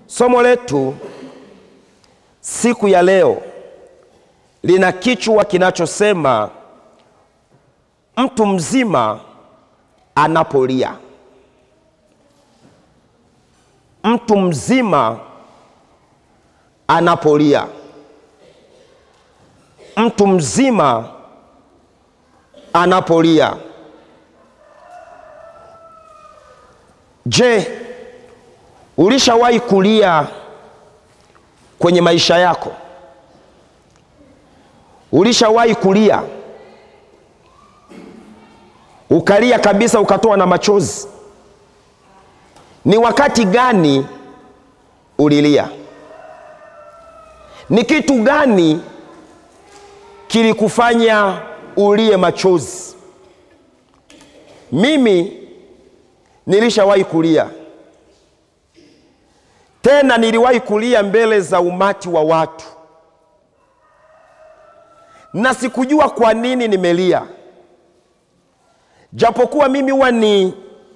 Somo letu siku ya leo lina kichwa kinachosema mtu mzima anapolia. Mtu mzima anapolia. Mtu mzima anapolia. Je, ulishawahi kulia kwenye maisha yako? Ulishawahi kulia ukalia kabisa ukatoa na machozi? Ni wakati gani ulilia? Ni kitu gani kilikufanya ulie machozi? Mimi nilishawahi kulia, tena niliwahi kulia mbele za umati wa watu, na sikujua kwa nini nimelia, japokuwa mimi huwa ni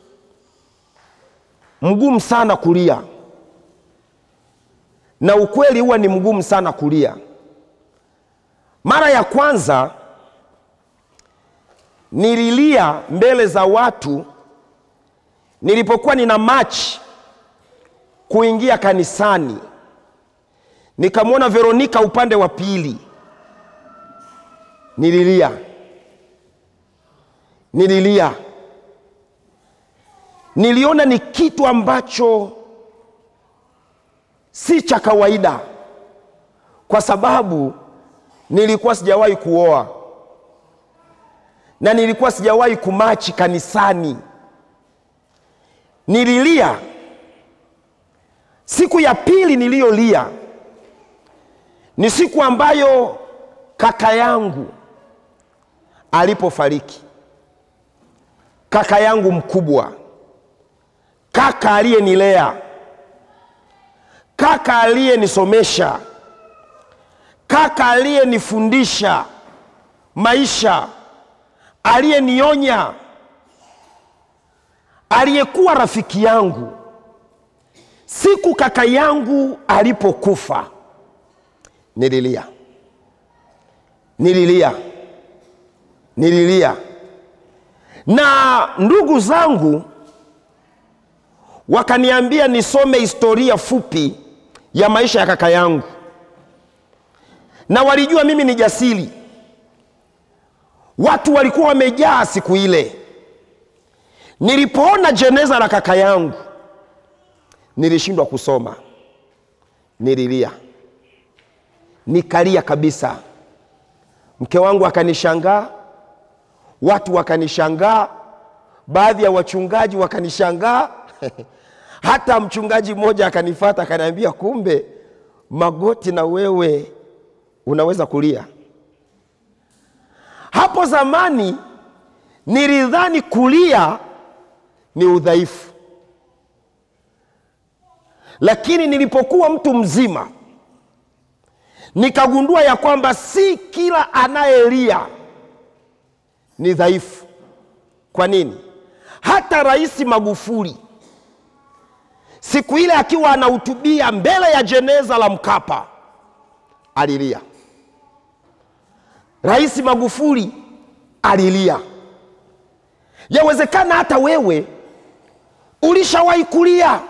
mgumu sana kulia, na ukweli huwa ni mgumu sana kulia. Mara ya kwanza nililia mbele za watu nilipokuwa nina machi kuingia kanisani, nikamwona Veronika upande wa pili, nililia, nililia. Niliona ni kitu ambacho si cha kawaida, kwa sababu nilikuwa sijawahi kuoa na nilikuwa sijawahi kumachi kanisani. Nililia. Siku ya pili niliyolia ni siku ambayo kaka yangu alipofariki, kaka yangu mkubwa, kaka aliyenilea, kaka aliyenisomesha, kaka aliyenifundisha maisha, aliyenionya, aliyekuwa rafiki yangu. Siku kaka yangu alipokufa, nililia, nililia, nililia, na ndugu zangu wakaniambia nisome historia fupi ya maisha ya kaka yangu, na walijua mimi ni jasiri. Watu walikuwa wamejaa siku ile. Nilipoona jeneza la kaka yangu nilishindwa kusoma, nililia, nikalia kabisa. Mke wangu akanishangaa, watu wakanishangaa, baadhi ya wachungaji wakanishangaa hata mchungaji mmoja akanifata akaniambia, kumbe Magoti na wewe unaweza kulia. Hapo zamani nilidhani kulia ni udhaifu, lakini nilipokuwa mtu mzima nikagundua ya kwamba si kila anayelia ni dhaifu. Kwa nini? Hata Rais Magufuli siku ile akiwa anahutubia mbele ya jeneza la Mkapa alilia. Rais Magufuli alilia. Yawezekana hata wewe ulishawahi kulia,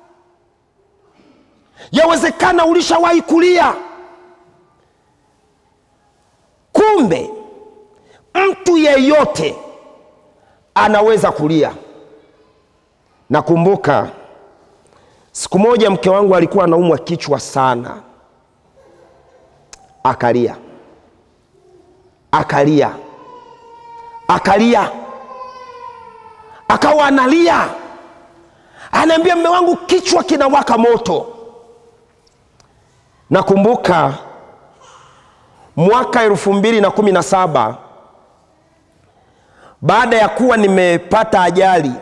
yawezekana ulishawahi kulia. Kumbe mtu yeyote anaweza kulia. Nakumbuka siku moja mke wangu alikuwa anaumwa kichwa sana, akalia, akalia, akalia, akawa analia, anaambia mme wangu, kichwa kinawaka moto. Nakumbuka mwaka elfu mbili na kumi na saba baada ya kuwa nimepata ajali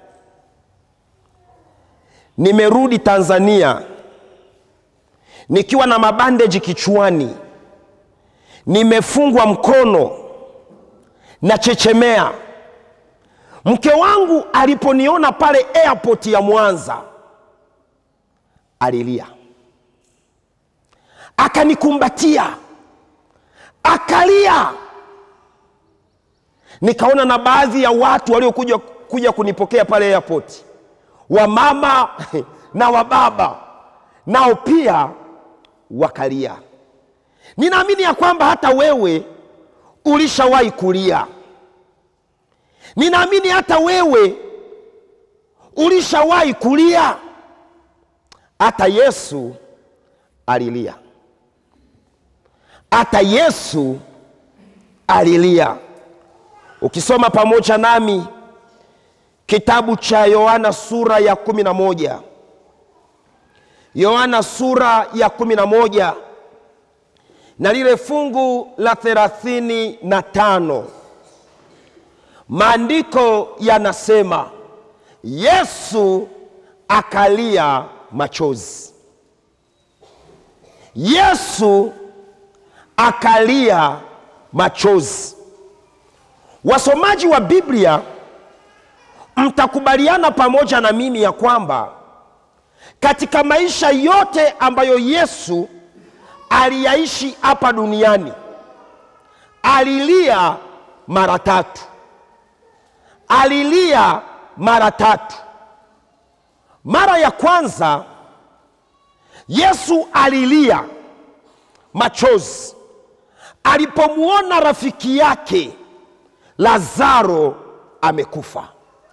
nimerudi Tanzania nikiwa na mabandeji kichwani, nimefungwa mkono na chechemea. Mke wangu aliponiona pale airport ya Mwanza alilia, akanikumbatia, akalia. Nikaona na baadhi ya watu waliokuja kuja kunipokea pale airport, wamama na wababa, nao pia wakalia. Ninaamini ya kwamba hata wewe ulishawahi kulia. Ninaamini hata wewe ulishawahi kulia. Hata Yesu alilia, hata Yesu alilia. Ukisoma pamoja nami kitabu cha Yohana sura ya kumi na moja Yohana sura ya kumi na moja na lile fungu la thelathini na tano maandiko yanasema Yesu akalia machozi. Yesu akalia machozi. Wasomaji wa Biblia mtakubaliana pamoja na mimi ya kwamba katika maisha yote ambayo Yesu aliyaishi hapa duniani alilia mara tatu, alilia mara tatu. Mara ya kwanza Yesu alilia machozi alipomwona rafiki yake Lazaro amekufa.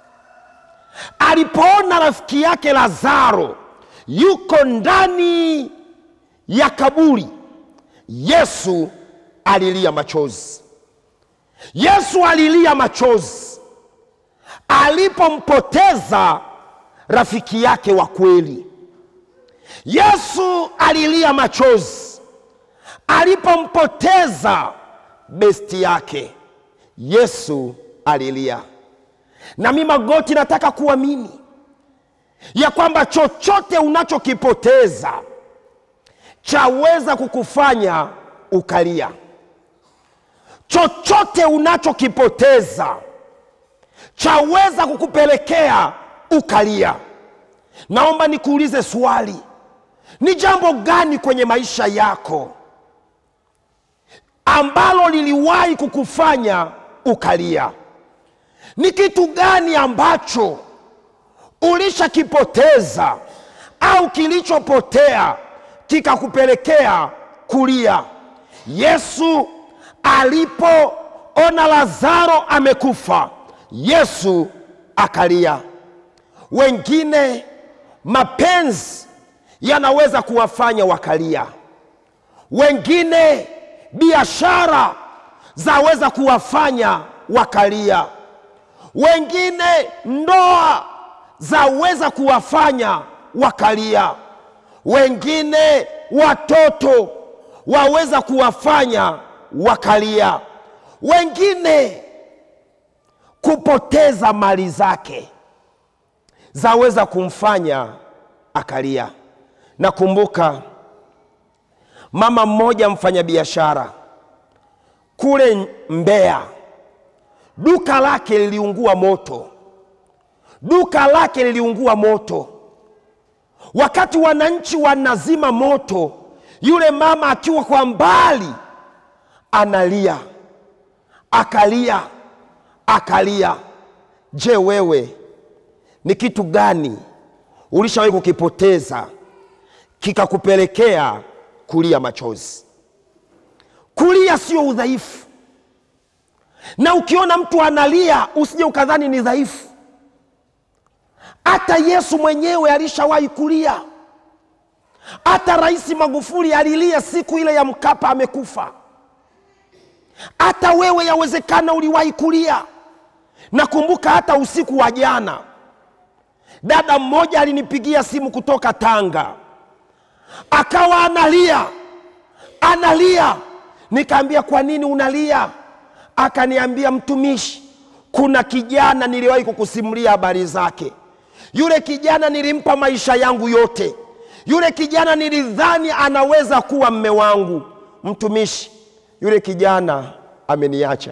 Alipoona rafiki yake Lazaro yuko ndani ya kaburi, Yesu alilia machozi. Yesu alilia machozi alipompoteza rafiki yake wa kweli. Yesu alilia machozi alipompoteza besti yake. Yesu alilia. Na mimi Magoti, nataka kuamini ya kwamba chochote unachokipoteza chaweza kukufanya ukalia. Chochote unachokipoteza chaweza kukupelekea ukalia. Naomba nikuulize swali, ni jambo gani kwenye maisha yako ambalo liliwahi kukufanya ukalia? Ni kitu gani ambacho ulishakipoteza au kilichopotea kikakupelekea kulia? Yesu alipoona Lazaro amekufa, Yesu akalia. Wengine mapenzi yanaweza kuwafanya wakalia, wengine biashara zaweza kuwafanya wakalia, wengine ndoa zaweza kuwafanya wakalia, wengine watoto waweza kuwafanya wakalia, wengine kupoteza mali zake zaweza kumfanya akalia. Nakumbuka mama mmoja mfanyabiashara kule Mbeya, duka lake liliungua moto, duka lake liliungua moto. Wakati wananchi wanazima moto, yule mama akiwa kwa mbali analia, akalia, akalia. Je, wewe ni kitu gani ulishawahi kukipoteza kikakupelekea kulia machozi? Kulia sio udhaifu, na ukiona mtu analia usije ukadhani ni dhaifu. Hata Yesu mwenyewe alishawahi kulia. Hata Rais Magufuli alilia siku ile ya Mkapa amekufa. Hata wewe yawezekana uliwahi kulia. Nakumbuka hata usiku wa jana, dada mmoja alinipigia simu kutoka Tanga, akawa analia analia. Nikaambia, kwa nini unalia? Akaniambia, mtumishi, kuna kijana niliwahi kukusimulia habari zake. Yule kijana nilimpa maisha yangu yote. Yule kijana nilidhani anaweza kuwa mme wangu. Mtumishi, yule kijana ameniacha.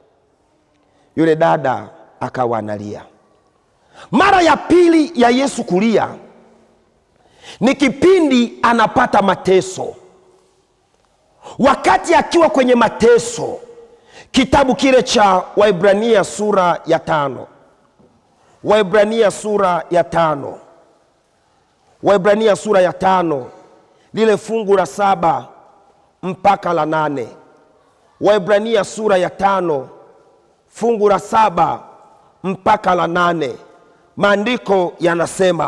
Yule dada akawa analia. Mara ya pili ya Yesu kulia ni kipindi anapata mateso wakati akiwa kwenye mateso kitabu kile cha waibrania sura ya tano waibrania sura ya tano waibrania sura ya tano lile fungu la saba mpaka la nane waibrania sura ya tano fungu la saba mpaka la nane maandiko yanasema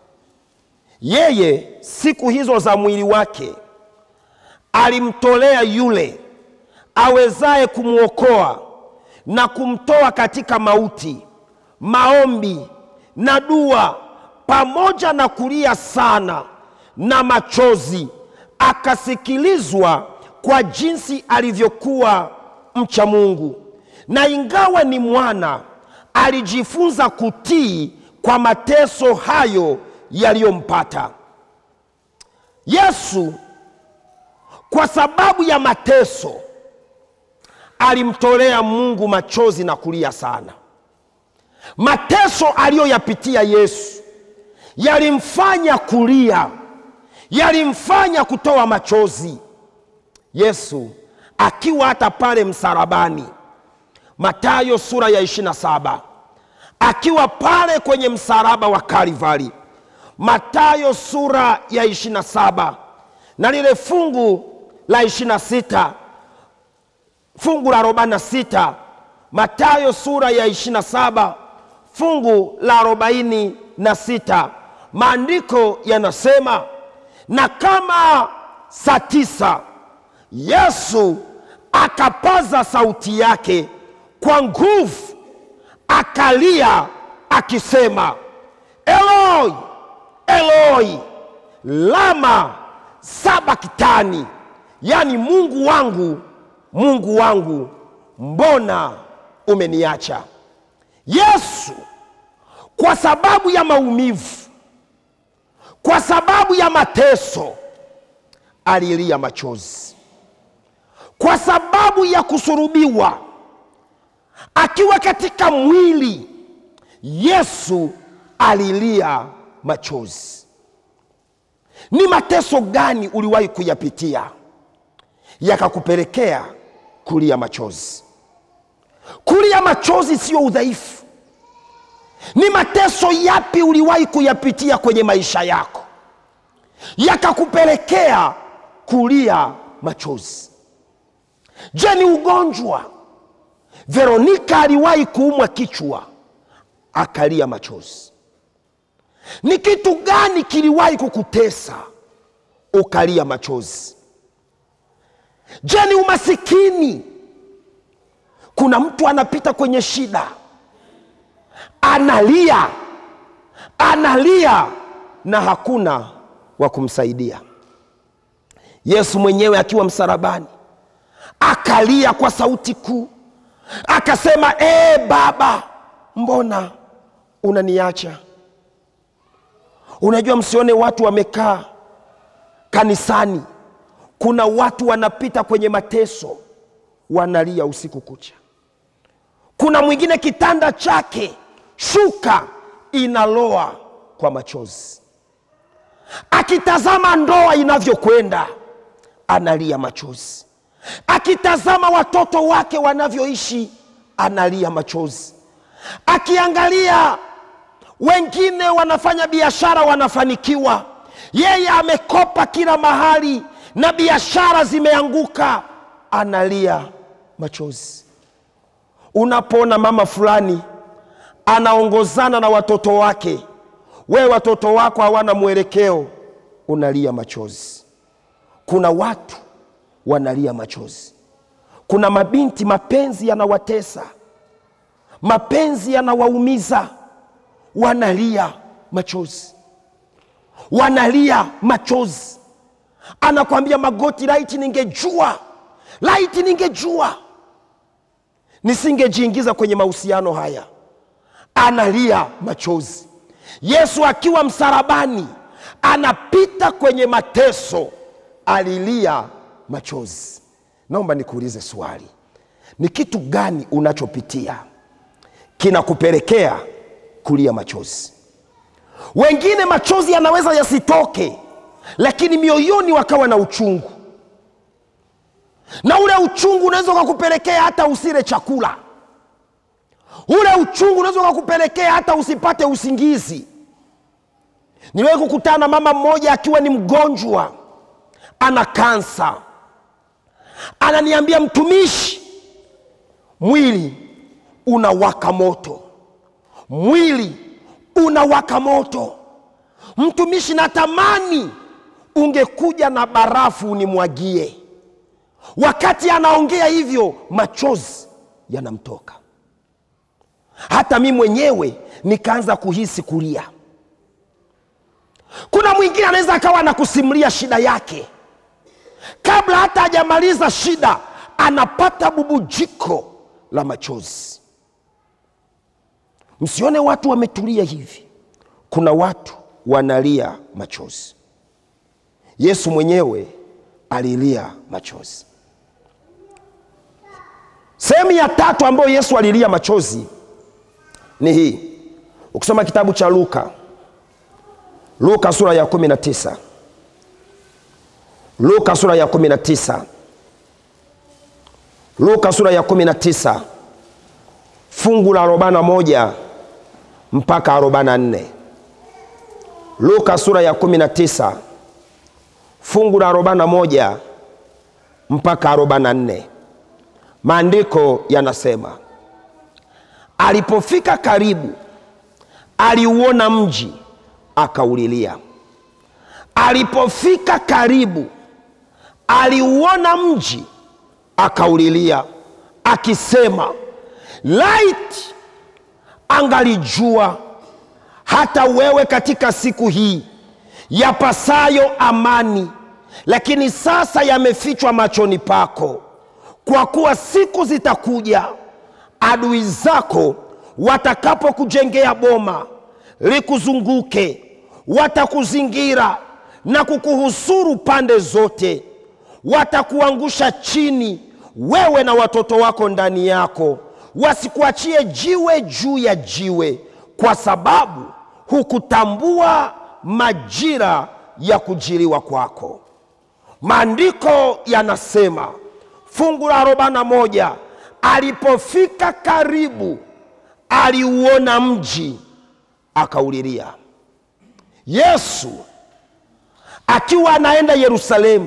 yeye siku hizo za mwili wake alimtolea yule awezaye kumwokoa na kumtoa katika mauti maombi na dua pamoja na kulia sana na machozi akasikilizwa kwa jinsi alivyokuwa mcha mungu na ingawa ni mwana alijifunza kutii kwa mateso hayo yaliyompata yesu kwa sababu ya mateso alimtolea mungu machozi na kulia sana mateso aliyoyapitia yesu yalimfanya kulia yalimfanya kutoa machozi yesu akiwa hata pale msalabani matayo sura ya 27 akiwa pale kwenye msalaba wa kalivari matayo sura ya 27 na lile fungu la 26 fungu la 46 matayo sura ya 27 fungu la 46 maandiko yanasema na kama saa tisa yesu akapaza sauti yake kwa nguvu akalia akisema eloi eloi lama sabaktani yaani mungu wangu mungu wangu mbona umeniacha yesu kwa sababu ya maumivu kwa sababu ya mateso alilia machozi kwa sababu ya kusurubiwa akiwa katika mwili yesu alilia machozi ni mateso gani uliwahi kuyapitia yakakupelekea kulia machozi kulia machozi sio udhaifu ni mateso yapi uliwahi kuyapitia kwenye maisha yako yakakupelekea kulia machozi je ni ugonjwa veronika aliwahi kuumwa kichwa akalia machozi ni kitu gani kiliwahi kukutesa ukalia machozi je ni umasikini kuna mtu anapita kwenye shida analia analia na hakuna wa kumsaidia yesu mwenyewe akiwa msalabani akalia kwa sauti kuu akasema ee baba mbona unaniacha unajua msione watu wamekaa kanisani kuna watu wanapita kwenye mateso wanalia usiku kucha kuna mwingine kitanda chake shuka inaloa kwa machozi akitazama ndoa inavyokwenda analia machozi akitazama watoto wake wanavyoishi analia machozi akiangalia wengine wanafanya biashara wanafanikiwa yeye amekopa kila mahali na biashara zimeanguka analia machozi unapoona mama fulani anaongozana na watoto wake wewe watoto wako hawana mwelekeo unalia machozi kuna watu wanalia machozi kuna mabinti mapenzi yanawatesa mapenzi yanawaumiza wanalia machozi wanalia machozi anakwambia magoti laiti ningejua laiti ningejua nisingejiingiza kwenye mahusiano haya analia machozi yesu akiwa msalabani anapita kwenye mateso alilia machozi naomba nikuulize swali ni kitu gani unachopitia kinakupelekea kulia machozi wengine machozi yanaweza yasitoke lakini mioyoni wakawa na uchungu na ule uchungu unaweza ukakupelekea hata usile chakula ule uchungu unaweza ukakupelekea hata usipate usingizi niliwahi kukutana na mama mmoja akiwa ni mgonjwa ana kansa ananiambia mtumishi mwili unawaka moto mwili unawaka moto mtumishi natamani ungekuja na barafu unimwagie wakati anaongea hivyo machozi yanamtoka hata mi mwenyewe nikaanza kuhisi kulia kuna mwingine anaweza akawa anakusimulia shida yake kabla hata hajamaliza shida anapata bubujiko la machozi msione watu wametulia hivi kuna watu wanalia machozi yesu mwenyewe alilia machozi sehemu ya tatu ambayo yesu alilia machozi ni hii ukisoma kitabu cha luka luka sura ya 19 luka sura ya 19 luka sura ya 19 fungu la 41 mpaka 44 luka sura ya 19 fungu la 41 mpaka 44 maandiko yanasema alipofika karibu aliuona mji akaulilia alipofika karibu aliuona mji akaulilia akisema light angalijua hata wewe katika siku hii yapasayo amani lakini sasa yamefichwa machoni pako kwa kuwa siku zitakuja adui zako watakapokujengea boma likuzunguke watakuzingira na kukuhusuru pande zote watakuangusha chini wewe na watoto wako ndani yako wasikuachie jiwe juu ya jiwe kwa sababu hukutambua majira ya kujiliwa kwako maandiko yanasema fungu la 41 alipofika karibu aliuona mji akaulilia yesu akiwa anaenda yerusalemu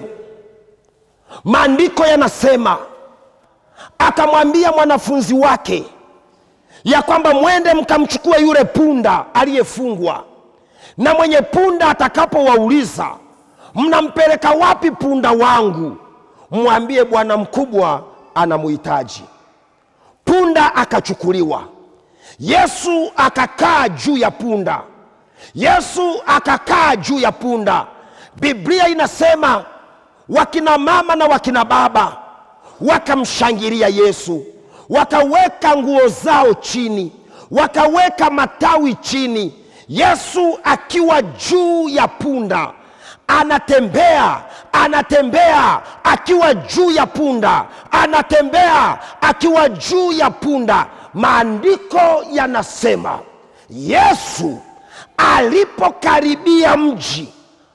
maandiko yanasema akamwambia mwanafunzi wake ya kwamba mwende mkamchukue yule punda aliyefungwa na mwenye punda atakapowauliza mnampeleka wapi punda wangu mwambie bwana mkubwa anamuhitaji punda akachukuliwa yesu akakaa juu ya punda yesu akakaa juu ya punda biblia inasema wakina mama na wakina baba wakamshangilia yesu wakaweka nguo zao chini wakaweka matawi chini yesu akiwa juu ya punda anatembea anatembea akiwa juu ya punda anatembea akiwa juu ya punda maandiko yanasema yesu alipokaribia mji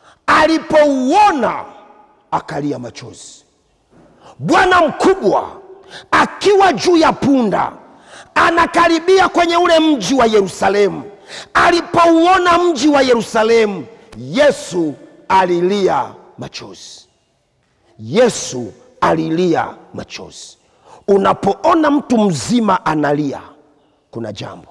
alipouona akalia machozi bwana mkubwa akiwa juu ya punda anakaribia kwenye ule mji wa yerusalemu alipouona mji wa yerusalemu yesu alilia machozi yesu alilia machozi unapoona mtu mzima analia kuna jambo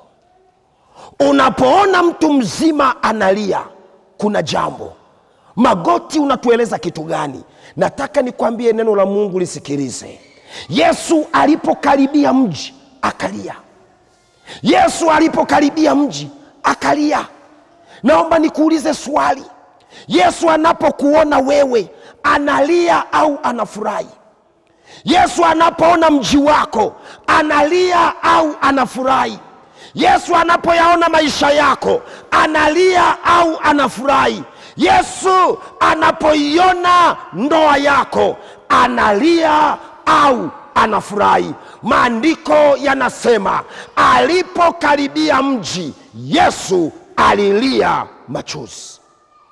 unapoona mtu mzima analia kuna jambo magoti unatueleza kitu gani nataka nikwambie neno la mungu lisikilize yesu alipokaribia mji akalia yesu alipokaribia mji akalia naomba nikuulize swali yesu anapokuona wewe analia au anafurahi yesu anapoona mji wako analia au anafurahi yesu anapoyaona maisha yako analia au anafurahi yesu anapoiona ndoa yako analia au anafurahi maandiko yanasema alipokaribia mji yesu alilia machozi.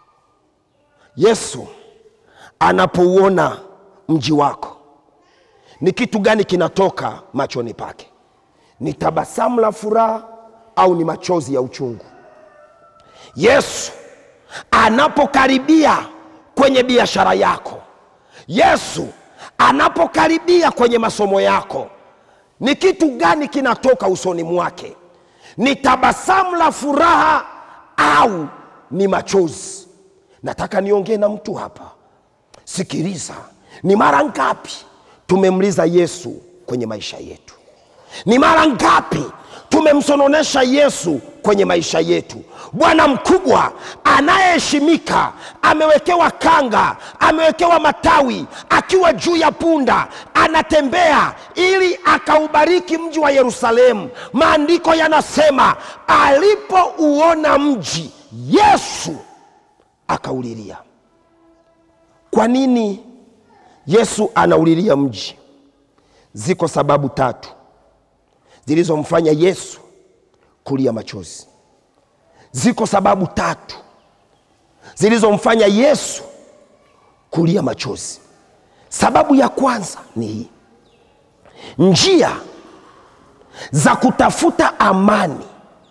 Yesu anapouona mji wako, ni kitu gani kinatoka machoni pake? Ni tabasamu la furaha au ni machozi ya uchungu? Yesu anapokaribia kwenye biashara yako, Yesu anapokaribia kwenye masomo yako, ni kitu gani kinatoka usoni mwake? Ni tabasamu la furaha au ni machozi? Nataka niongee na mtu hapa. Sikiliza, ni mara ngapi tumemliza Yesu kwenye maisha yetu? Ni mara ngapi tumemsononesha Yesu kwenye maisha yetu? Bwana mkubwa anayeheshimika amewekewa kanga, amewekewa matawi, akiwa juu ya punda anatembea ili akaubariki mji wa Yerusalemu. Maandiko yanasema alipouona mji, Yesu akaulilia. Kwa nini Yesu anaulilia mji? Ziko sababu tatu zilizomfanya Yesu kulia machozi. Ziko sababu tatu zilizomfanya Yesu kulia machozi. Sababu ya kwanza ni hii: njia za kutafuta amani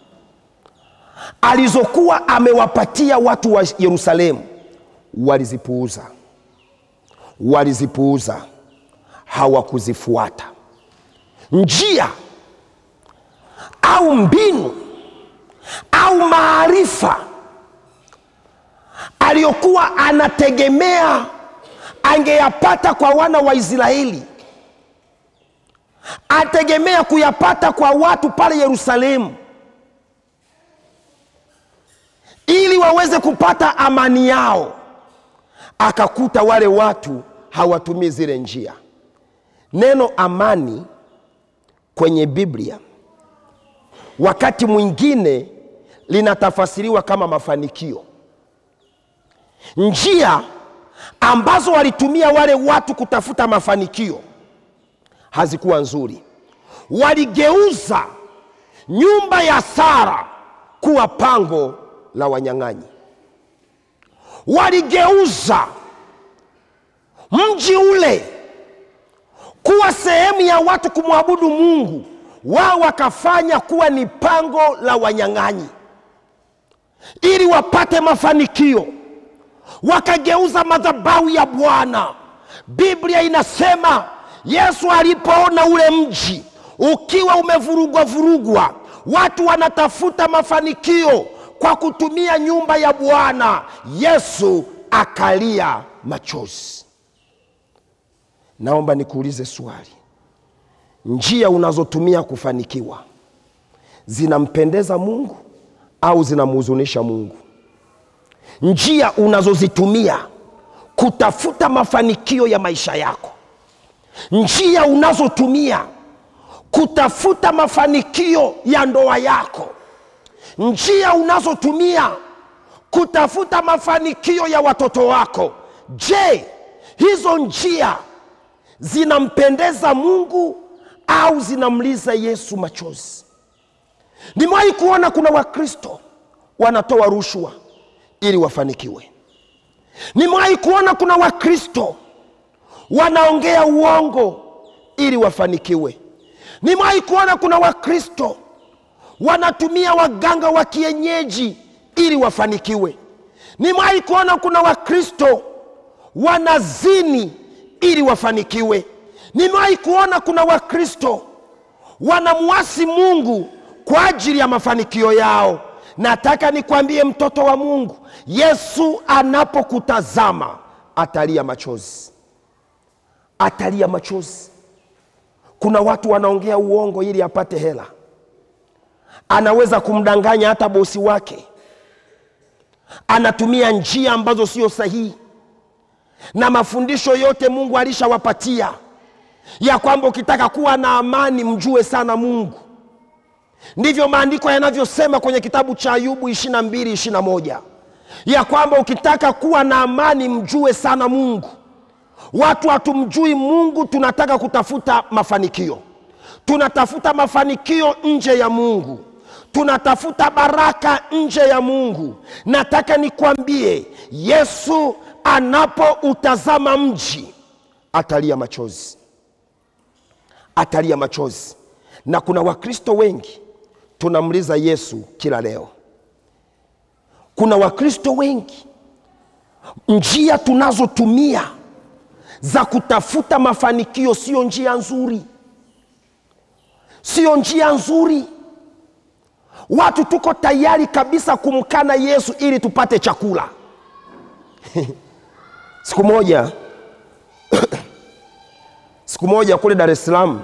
alizokuwa amewapatia watu wa Yerusalemu walizipuuza, walizipuuza, hawakuzifuata njia au mbinu au maarifa aliyokuwa anategemea angeyapata kwa wana wa Israeli, ategemea kuyapata kwa watu pale Yerusalemu ili waweze kupata amani yao. Akakuta wale watu hawatumii zile njia. Neno amani kwenye Biblia wakati mwingine linatafasiriwa kama mafanikio. Njia ambazo walitumia wale watu kutafuta mafanikio hazikuwa nzuri. Waligeuza nyumba ya Sara kuwa pango la wanyang'anyi. Waligeuza mji ule kuwa sehemu ya watu kumwabudu Mungu, wao wakafanya kuwa ni pango la wanyang'anyi ili wapate mafanikio. Wakageuza madhabahu ya Bwana. Biblia inasema Yesu alipoona ule mji ukiwa umevurugwa vurugwa, watu wanatafuta mafanikio kwa kutumia nyumba ya Bwana, Yesu akalia machozi. Naomba nikuulize swali, njia unazotumia kufanikiwa zinampendeza Mungu au zinamhuzunisha Mungu? Njia unazozitumia kutafuta mafanikio ya maisha yako, njia unazotumia kutafuta mafanikio ya ndoa yako, njia unazotumia kutafuta mafanikio ya watoto wako, je, hizo njia zinampendeza Mungu au zinamliza Yesu machozi? Nimewahi kuona kuna Wakristo wanatoa rushwa ili wafanikiwe. Nimewahi kuona kuna Wakristo wanaongea uongo ili wafanikiwe. Nimewahi kuona kuna Wakristo wanatumia waganga wa kienyeji ili wafanikiwe. Nimewahi kuona kuna Wakristo wanazini ili wafanikiwe. Nimewahi kuona kuna Wakristo wanamwasi Mungu kwa ajili ya mafanikio yao. Nataka nikwambie mtoto wa Mungu, Yesu anapokutazama atalia machozi, atalia machozi. Kuna watu wanaongea uongo ili apate hela, anaweza kumdanganya hata bosi wake, anatumia njia ambazo sio sahihi, na mafundisho yote Mungu alishawapatia ya kwamba ukitaka kuwa na amani mjue sana Mungu. Ndivyo maandiko yanavyosema kwenye kitabu cha Ayubu 22 21 ya kwamba ukitaka kuwa na amani mjue sana Mungu. Watu hatumjui Mungu, tunataka kutafuta mafanikio, tunatafuta mafanikio nje ya Mungu, tunatafuta baraka nje ya Mungu. Nataka nikwambie, Yesu anapoutazama mji atalia machozi, atalia machozi. Na kuna Wakristo wengi tunamliza Yesu kila leo. Kuna Wakristo wengi njia tunazotumia za kutafuta mafanikio sio njia nzuri, sio njia nzuri. Watu tuko tayari kabisa kumkana Yesu ili tupate chakula. siku moja siku moja kule Dar es Salaam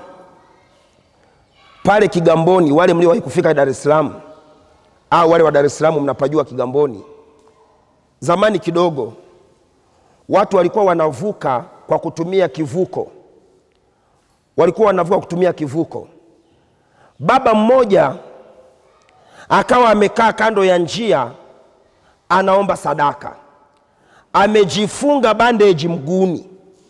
pale Kigamboni, wale mliowahi kufika Dar es Salaam au wale wa Dar es Salaam mnapajua Kigamboni, zamani kidogo watu walikuwa wanavuka kwa kutumia kivuko, walikuwa wanavuka kutumia kivuko. Baba mmoja akawa amekaa kando ya njia anaomba sadaka, amejifunga bandeji mguuni,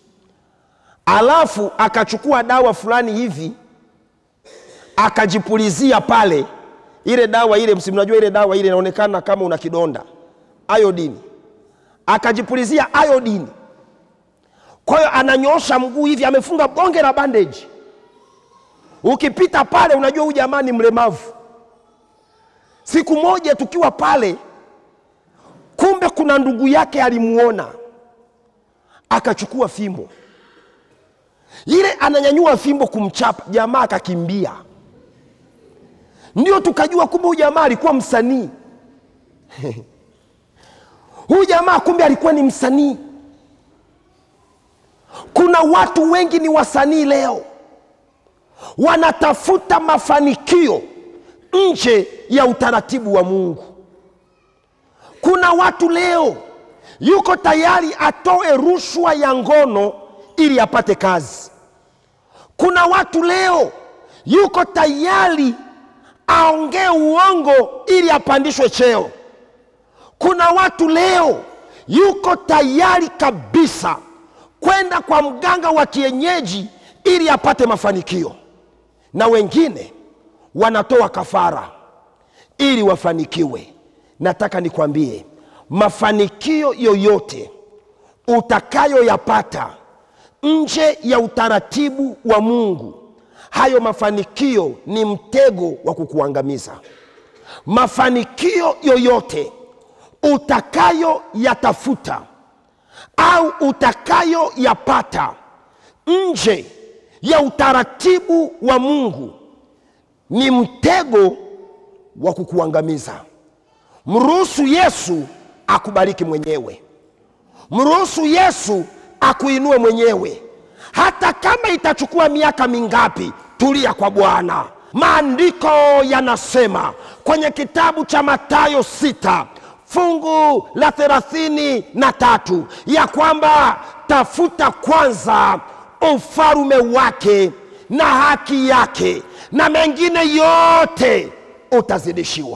alafu akachukua dawa fulani hivi akajipulizia pale. Ile dawa ile, msimnajua ile dawa ile inaonekana kama una kidonda, iodini akajipulizia iodini. Kwa hiyo ananyoosha mguu hivi, amefunga bonge la bandage. Ukipita pale unajua huyu jamaa ni mlemavu. Siku moja tukiwa pale, kumbe kuna ndugu yake alimuona, akachukua fimbo ile, ananyanyua fimbo kumchapa jamaa, akakimbia. Ndio tukajua kumbe huyu jamaa alikuwa msanii huyu jamaa kumbe alikuwa ni msanii. Kuna watu wengi ni wasanii leo, wanatafuta mafanikio nje ya utaratibu wa Mungu. Kuna watu leo yuko tayari atoe rushwa ya ngono ili apate kazi. Kuna watu leo yuko tayari aongee uongo ili apandishwe cheo. Kuna watu leo yuko tayari kabisa kwenda kwa mganga wa kienyeji ili apate mafanikio, na wengine wanatoa kafara ili wafanikiwe. Nataka nikwambie, mafanikio yoyote utakayoyapata nje ya utaratibu wa Mungu, hayo mafanikio ni mtego wa kukuangamiza. Mafanikio yoyote utakayoyatafuta au utakayoyapata nje ya utaratibu wa Mungu ni mtego wa kukuangamiza. Mruhusu Yesu akubariki mwenyewe, mruhusu Yesu akuinue mwenyewe, hata kama itachukua miaka mingapi. Tulia kwa Bwana. Maandiko yanasema kwenye kitabu cha Mathayo sita fungu la thelathini na tatu ya kwamba tafuta kwanza ufalume wake na haki yake, na mengine yote utazidishiwa.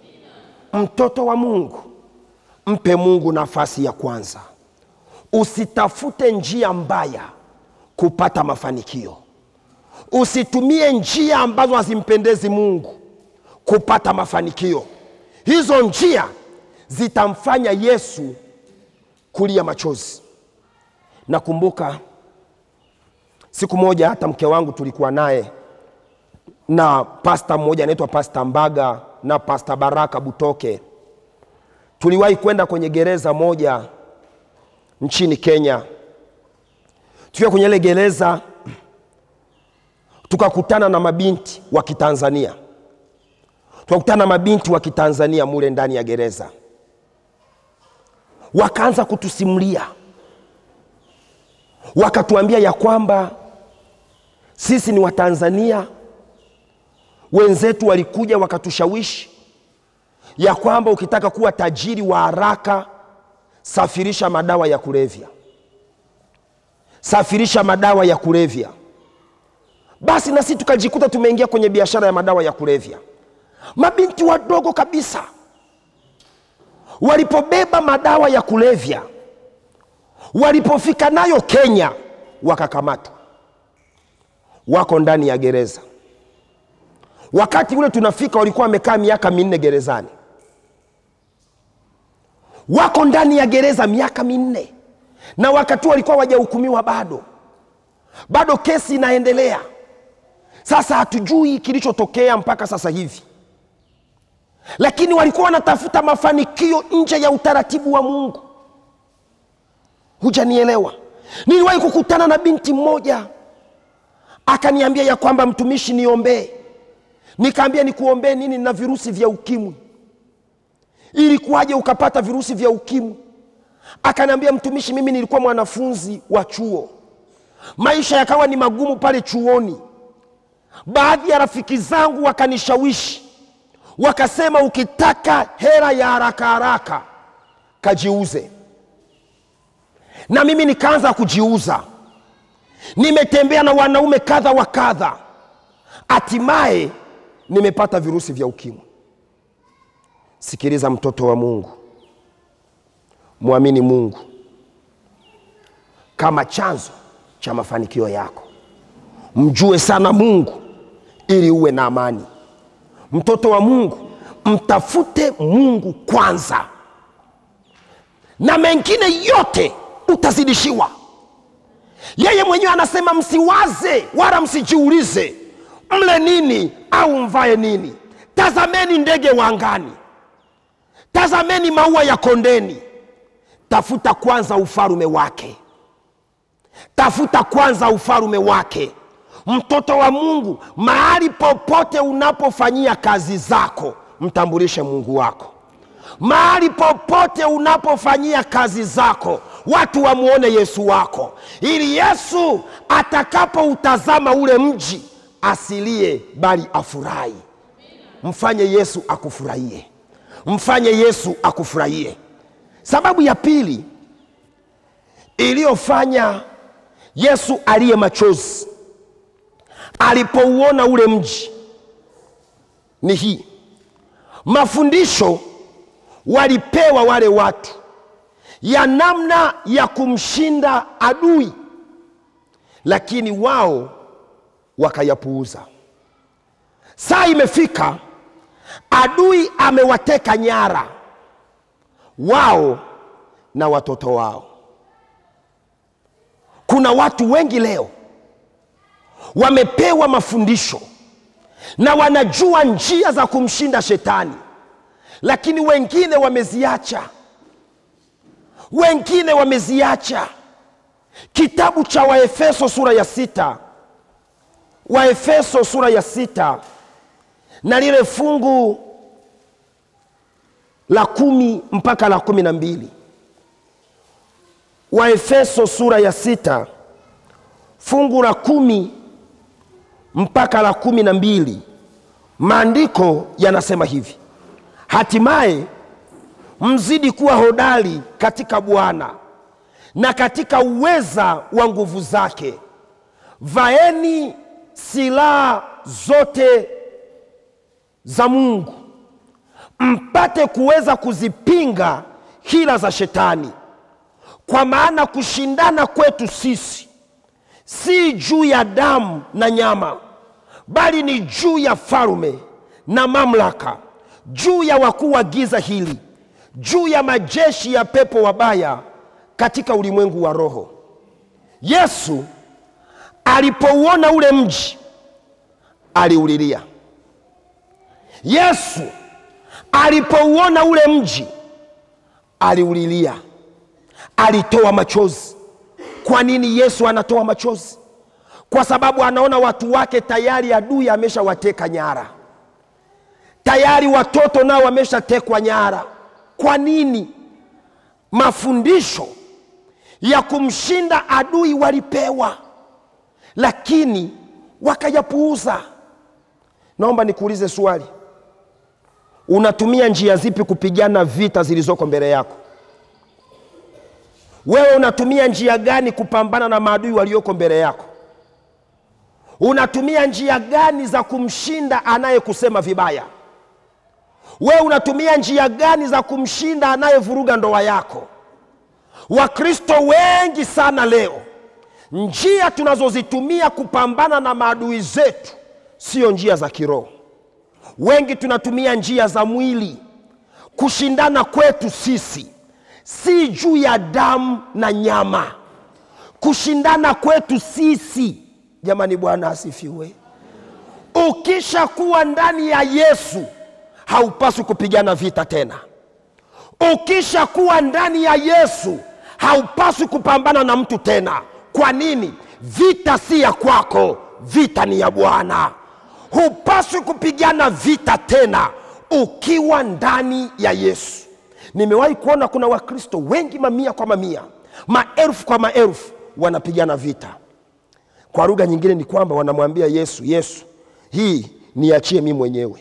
Mtoto wa Mungu, mpe Mungu nafasi ya kwanza. Usitafute njia mbaya kupata mafanikio. Usitumie njia ambazo hazimpendezi Mungu kupata mafanikio. Hizo njia zitamfanya Yesu kulia machozi. Nakumbuka siku moja hata mke wangu tulikuwa naye na pasta mmoja anaitwa Pasta Mbaga na Pasta Baraka Butoke. Tuliwahi kwenda kwenye gereza moja nchini Kenya. Tukiwa kwenye ile gereza tukakutana na mabinti wa Kitanzania, tukakutana na mabinti wa Kitanzania mule ndani ya gereza wakaanza kutusimulia, wakatuambia ya kwamba sisi ni Watanzania, wenzetu walikuja wakatushawishi ya kwamba ukitaka kuwa tajiri wa haraka, safirisha madawa ya kulevya, safirisha madawa ya kulevya. Basi na sisi tukajikuta tumeingia kwenye biashara ya madawa ya kulevya. Mabinti wadogo kabisa walipobeba madawa ya kulevya, walipofika nayo Kenya, wakakamatwa, wako ndani ya gereza. wakati ule tunafika walikuwa wamekaa miaka minne gerezani wako ndani ya gereza miaka minne na wakati walikuwa wajahukumiwa bado bado kesi inaendelea sasa hatujui kilichotokea mpaka sasa hivi lakini walikuwa wanatafuta mafanikio nje ya utaratibu wa mungu hujanielewa niliwahi kukutana na binti mmoja akaniambia ya kwamba mtumishi niombee nikaambia nikuombee nini na virusi vya ukimwi ilikuwaje ukapata virusi vya ukimwi akaniambia mtumishi mimi nilikuwa mwanafunzi wa chuo maisha yakawa ni magumu pale chuoni baadhi ya rafiki zangu wakanishawishi wakasema ukitaka hera ya haraka haraka kajiuze na mimi nikaanza kujiuza nimetembea na wanaume kadha wa kadha hatimaye nimepata virusi vya ukimwi sikiliza mtoto wa mungu mwamini mungu kama chanzo cha mafanikio yako mjue sana mungu ili uwe na amani mtoto wa mungu mtafute mungu kwanza na mengine yote utazidishiwa yeye mwenyewe anasema msiwaze wala msijiulize mle nini au mvae nini tazameni ndege wa angani tazameni maua ya kondeni tafuta kwanza ufalume wake tafuta kwanza ufalume wake mtoto wa mungu mahali popote unapofanyia kazi zako mtambulishe mungu wako mahali popote unapofanyia kazi zako watu wamwone yesu wako ili yesu atakapoutazama ule mji asilie bali afurahi mfanye yesu akufurahie mfanye yesu akufurahie sababu ya pili iliyofanya yesu aliye machozi alipouona ule mji ni hii mafundisho walipewa wale watu ya namna ya kumshinda adui lakini wao wakayapuuza saa imefika adui amewateka nyara wao na watoto wao kuna watu wengi leo wamepewa mafundisho na wanajua njia za kumshinda shetani lakini wengine wameziacha wengine wameziacha kitabu cha waefeso sura ya sita waefeso sura ya sita na lile fungu la kumi mpaka la kumi na mbili waefeso sura ya sita fungu la kumi mpaka la kumi na mbili maandiko yanasema hivi hatimaye mzidi kuwa hodari katika bwana na katika uweza wa nguvu zake vaeni silaha zote za mungu mpate kuweza kuzipinga hila za shetani kwa maana kushindana kwetu sisi si juu ya damu na nyama bali ni juu ya falume na mamlaka juu ya wakuu wa giza hili juu ya majeshi ya pepo wabaya katika ulimwengu wa roho yesu alipouona ule mji aliulilia yesu alipouona ule mji aliulilia alitoa machozi kwa nini yesu anatoa machozi kwa sababu anaona watu wake tayari adui ameshawateka nyara tayari watoto nao wameshatekwa nyara kwa nini mafundisho ya kumshinda adui walipewa lakini wakayapuuza naomba nikuulize swali unatumia njia zipi kupigana vita zilizoko mbele yako wewe unatumia njia gani kupambana na maadui walioko mbele yako unatumia njia gani za kumshinda anayekusema vibaya wewe unatumia njia gani za kumshinda anayevuruga ndoa yako wakristo wengi sana leo njia tunazozitumia kupambana na maadui zetu sio njia za kiroho wengi tunatumia njia za mwili kushindana kwetu sisi si juu ya damu na nyama kushindana kwetu sisi jamani bwana asifiwe ukisha kuwa ndani ya yesu haupaswi kupigana vita tena ukisha kuwa ndani ya yesu haupaswi kupambana na mtu tena kwa nini vita si ya kwako vita ni ya bwana hupaswi kupigana vita tena ukiwa ndani ya yesu nimewahi kuona kuna wakristo wengi mamia kwa mamia maelfu kwa maelfu wanapigana vita kwa lugha nyingine ni kwamba wanamwambia yesu yesu hii niachie mi mwenyewe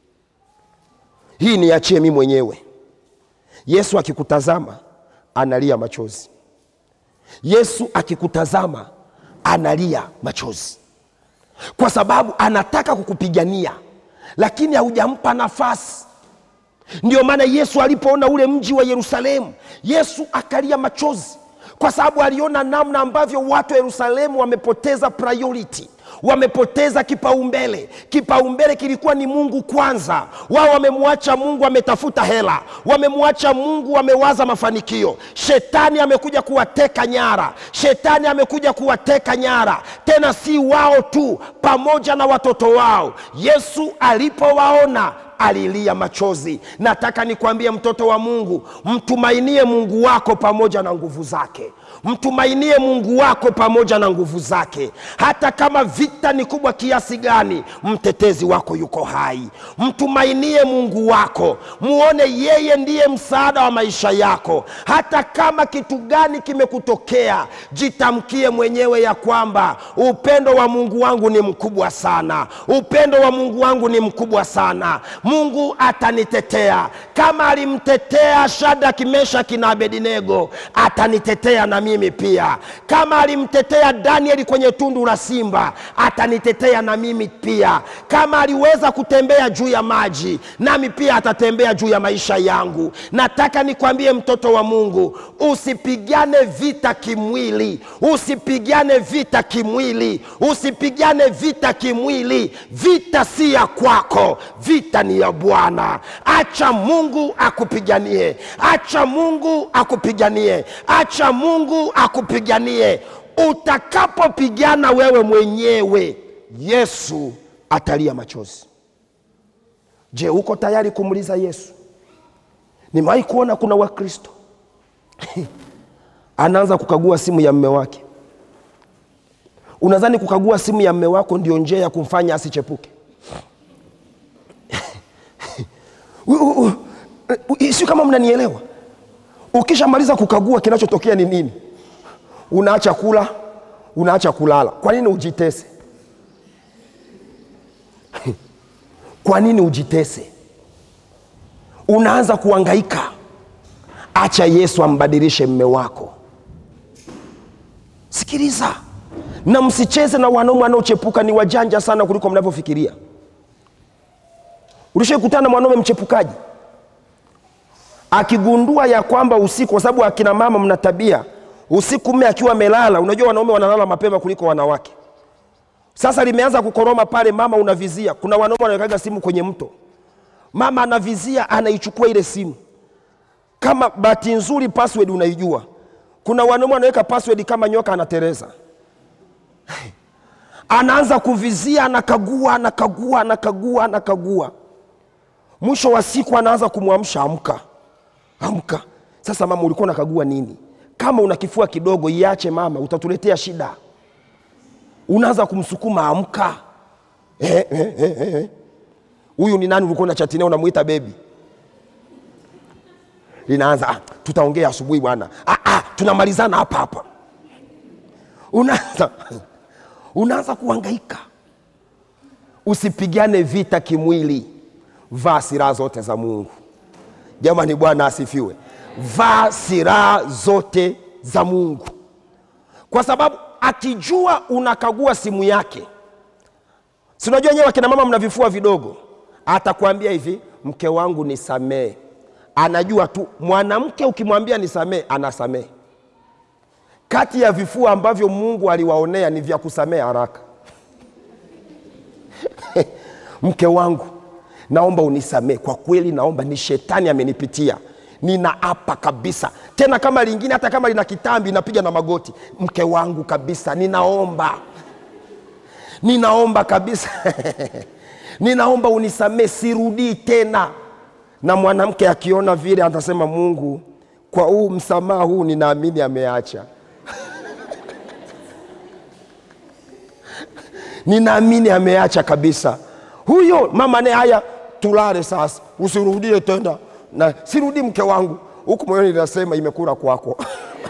hii niachie mi mwenyewe yesu akikutazama analia machozi yesu akikutazama analia machozi kwa sababu anataka kukupigania lakini haujampa nafasi ndio maana yesu alipoona ule mji wa yerusalemu yesu akalia machozi kwa sababu aliona namna ambavyo watu wa yerusalemu wamepoteza priority wamepoteza kipaumbele kipaumbele kilikuwa ni mungu kwanza wao wamemwacha mungu wametafuta hela wamemwacha mungu wamewaza mafanikio shetani amekuja kuwateka nyara shetani amekuja kuwateka nyara tena si wao tu pamoja na watoto wao yesu alipowaona alilia machozi nataka nikwambie mtoto wa mungu mtumainie mungu wako pamoja na nguvu zake mtumainie mungu wako pamoja na nguvu zake hata kama vita ni kubwa kiasi gani mtetezi wako yuko hai mtumainie mungu wako muone yeye ndiye msaada wa maisha yako hata kama kitu gani kimekutokea jitamkie mwenyewe ya kwamba upendo wa mungu wangu ni mkubwa sana upendo wa mungu wangu ni mkubwa sana mungu atanitetea kama alimtetea shadraki meshaki na abedinego atanitetea na mimi pia kama alimtetea danieli kwenye tundu la simba atanitetea na mimi pia kama aliweza kutembea juu ya maji nami pia atatembea juu ya maisha yangu nataka nikwambie mtoto wa mungu usipigane vita kimwili usipigane vita kimwili usipigane vita kimwili vita si ya kwako vita ni ya bwana acha mungu akupiganie acha mungu akupiganie acha mungu akupiganie utakapopigana wewe mwenyewe yesu atalia machozi je uko tayari kumuliza yesu nimewahi kuona kuna wakristo anaanza kukagua simu ya mme wake unadhani kukagua simu ya mme wako ndio njia ya kumfanya asichepuke sio kama mnanielewa ukishamaliza kukagua kinachotokea ni nini unaacha kula unaacha kulala kwa nini ujitese kwa nini ujitese unaanza kuangaika acha yesu ambadilishe mme wako sikiliza na msicheze na wanaume wanaochepuka ni wajanja sana kuliko mnavyofikiria ulishakutana na mwanaume mchepukaji akigundua ya kwamba usiku kwa sababu akina mama mna tabia usiku mme akiwa amelala unajua wanaume wanalala mapema kuliko wanawake sasa limeanza kukoroma pale mama unavizia kuna wanaume wanawekaga simu kwenye mto mama anavizia anaichukua ile simu kama bahati nzuri password unaijua kuna wanaume wanaweka password kama nyoka anatereza anaanza kuvizia anakagua anakagua anakagua anakagua mwisho wa siku anaanza kumwamsha amka amka sasa mama ulikuwa unakagua nini kama una kifua kidogo iache mama utatuletea shida unaanza kumsukuma amka huyu eh, eh, eh, eh. Huyu ni nani ulikuwa unachatinea unamwita bebi linaanza ah, tutaongea asubuhi bwana ah, ah, tunamalizana hapa hapa unaanza unaanza kuhangaika usipigane vita kimwili vaa silaha zote za mungu jamani bwana asifiwe vaa silaha zote za mungu kwa sababu akijua unakagua simu yake si unajua nyewe akina mama mna vifua vidogo atakwambia hivi mke wangu nisamee anajua tu mwanamke ukimwambia nisamee anasamee kati ya vifua ambavyo mungu aliwaonea ni vya kusamea haraka mke wangu naomba unisamee kwa kweli naomba ni shetani amenipitia ninaapa kabisa tena kama lingine hata kama lina kitambi napiga na magoti mke wangu kabisa ninaomba ninaomba kabisa ninaomba unisamee sirudii tena na mwanamke akiona vile atasema mungu kwa huu msamaha huu ninaamini ameacha ninaamini ameacha kabisa huyo mama naye haya tulale sasa usirudie tena na sirudii mke wangu huku moyoni linasema imekura kwako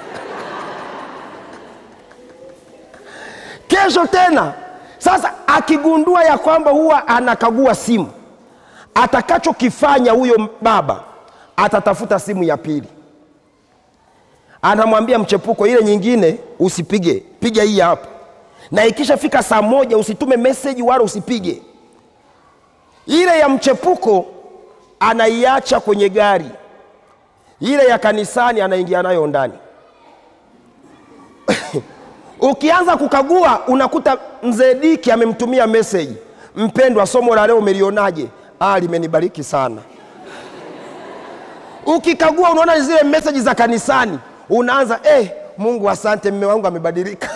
kesho tena sasa akigundua ya kwamba huwa anakagua simu atakachokifanya huyo baba atatafuta simu ya pili anamwambia mchepuko ile nyingine usipige piga hii hapa na ikishafika saa moja usitume meseji wala usipige ile ya mchepuko anaiacha kwenye gari ile ya kanisani anaingia nayo ndani ukianza kukagua unakuta mzee diki amemtumia meseji mpendwa somo la leo umelionaje ah, limenibariki sana ukikagua unaona ni zile meseji za kanisani unaanza eh, mungu asante mme wangu amebadilika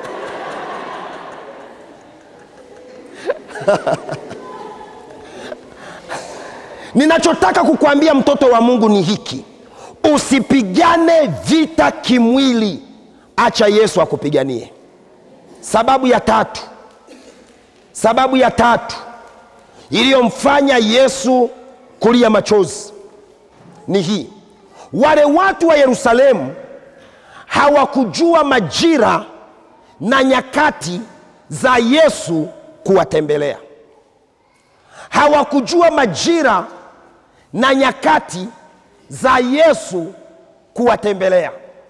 ninachotaka kukuambia mtoto wa mungu ni hiki usipigane vita kimwili acha yesu akupiganie sababu ya tatu sababu ya tatu iliyomfanya yesu kulia machozi ni hii wale watu wa yerusalemu hawakujua majira na nyakati za yesu kuwatembelea hawakujua majira na nyakati za yesu kuwatembelea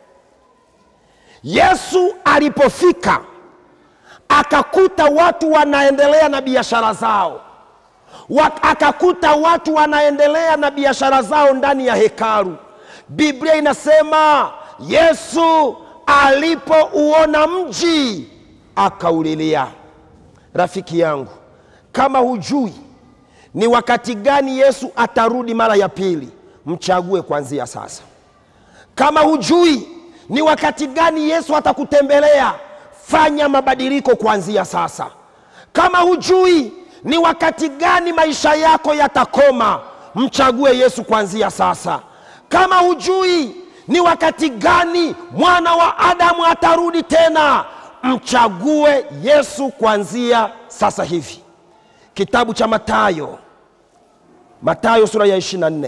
yesu alipofika akakuta watu wanaendelea na biashara zao Wa- akakuta watu wanaendelea na biashara zao ndani ya hekalu biblia inasema yesu alipouona mji akaulilia rafiki yangu kama hujui ni wakati gani yesu atarudi mara ya pili mchague kuanzia sasa kama hujui ni wakati gani yesu atakutembelea fanya mabadiliko kuanzia sasa kama hujui ni wakati gani maisha yako yatakoma mchague yesu kuanzia sasa kama hujui ni wakati gani mwana wa adamu atarudi tena mchague yesu kuanzia sasa hivi kitabu cha matayo matayo sura ya 24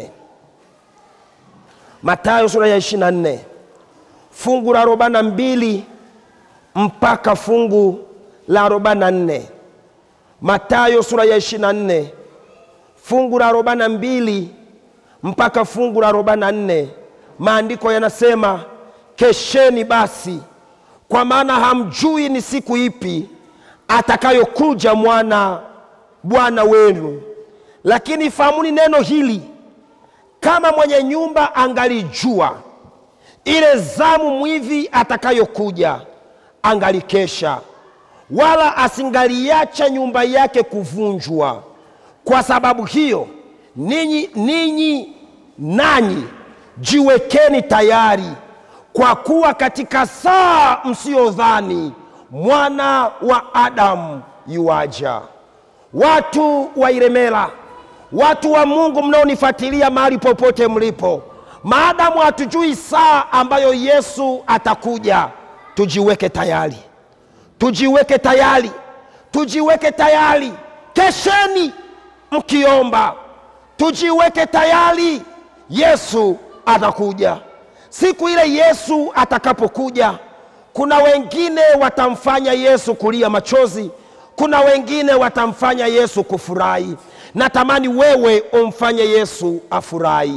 matayo sura ya 24 fungu la arobaini na mbili mpaka fungu la arobaini na nne matayo sura ya 24 fungu la arobaini na mbili mpaka fungu la arobaini na nne maandiko yanasema kesheni basi kwa maana hamjui ni siku ipi atakayokuja mwana bwana wenu lakini fahamuni neno hili kama mwenye nyumba angalijua ile zamu mwivi atakayokuja angalikesha wala asingaliacha nyumba yake kuvunjwa kwa sababu hiyo ninyi ninyi nanyi jiwekeni tayari kwa kuwa katika saa msiyodhani mwana wa adamu yuaja watu wa iremela watu wa mungu mnaonifuatilia mahali popote mlipo maadamu hatujui saa ambayo yesu atakuja tujiweke tayari tujiweke tayari tujiweke tayari kesheni mkiomba tujiweke tayari yesu atakuja siku ile yesu atakapokuja kuna wengine watamfanya yesu kulia machozi kuna wengine watamfanya yesu kufurahi natamani wewe umfanye yesu afurahi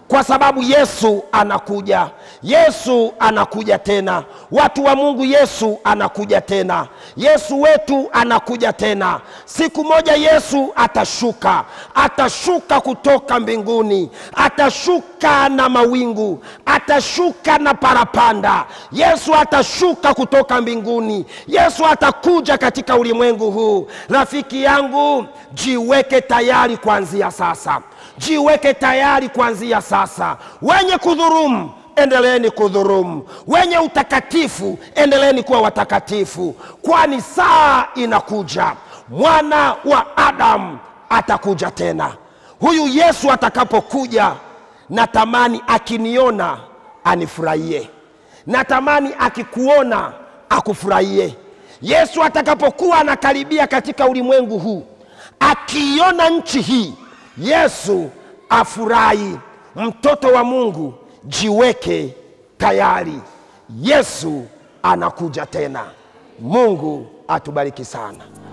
kwa sababu yesu anakuja yesu anakuja tena watu wa mungu yesu anakuja tena yesu wetu anakuja tena siku moja yesu atashuka atashuka kutoka mbinguni atashuka na mawingu atashuka na parapanda yesu atashuka kutoka mbinguni yesu atakuja katika ulimwengu huu rafiki yangu jiweke tayari kuanzia sasa jiweke tayari kuanzia sasa wenye kudhurumu endeleeni kudhurumu wenye utakatifu endeleeni kuwa watakatifu kwani saa inakuja mwana wa adamu atakuja tena huyu yesu atakapokuja natamani akiniona anifurahie natamani akikuona akufurahie yesu atakapokuwa anakaribia katika ulimwengu huu akiiona nchi hii yesu afurahi mtoto wa mungu jiweke tayari yesu anakuja tena mungu atubariki sana